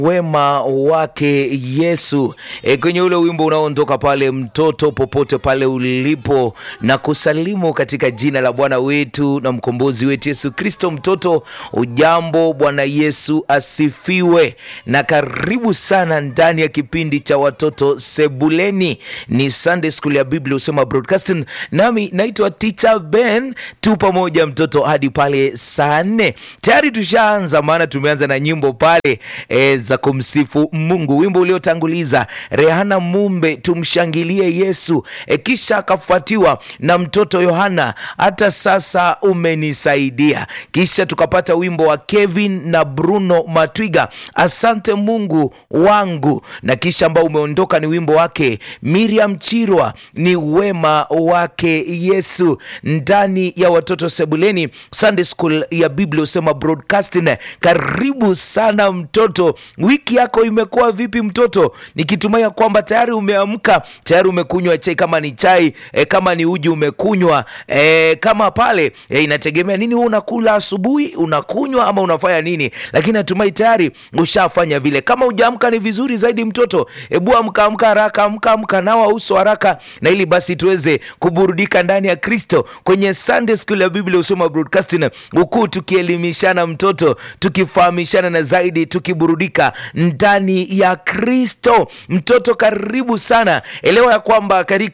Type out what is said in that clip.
wema wake Yesu. E, kwenye ule wimbo unaoondoka pale, mtoto popote pale ulipo, na kusalimu katika jina la Bwana wetu na mkombozi wetu Yesu Kristo. Mtoto ujambo, Bwana Yesu asifiwe, na karibu sana ndani ya kipindi cha watoto sebuleni. Ni Sunday School ya Biblia Usema Broadcasting, nami naitwa Teacher Ben. Tu pamoja mtoto hadi pale saa nne. Tayari tushaanza, maana tumeanza na nyimbo pale e, za kumsifu Mungu. Wimbo uliotanguliza Rehana Mumbe, tumshangilie Yesu e, kisha akafuatiwa na mtoto Yohana, hata sasa umenisaidia. Kisha tukapata wimbo wa Kevin na Bruno Matwiga, asante Mungu wangu, na kisha ambao umeondoka ni wimbo wake Miriam Chirwa, ni wema wake Yesu, ndani ya watoto sebuleni Sunday School ya Biblia Usema Broadcasting. Karibu sana mtoto, wiki yako imekuwa vipi mtoto? Nikitumai ya kwamba tayari umeamka, tayari umekunywa chai, kama ni chai e, kama ni uji umekunywa e, kama pale e, inategemea nini wewe unakula asubuhi, unakunywa ama unafanya nini, lakini natumai tayari ushafanya vile. Kama hujaamka ni vizuri zaidi mtoto, hebu amka amka haraka, amka amka, nawa uso haraka, na ili basi tuweze kuburudika ndani ya Kristo kwenye Sunday School ya Biblia Usoma Broadcasting, huku tukielimishana mtoto, tukifahamishana na zaidi tukiburudika ndani ya Kristo. Mtoto, karibu sana. Elewa ya kwamba katika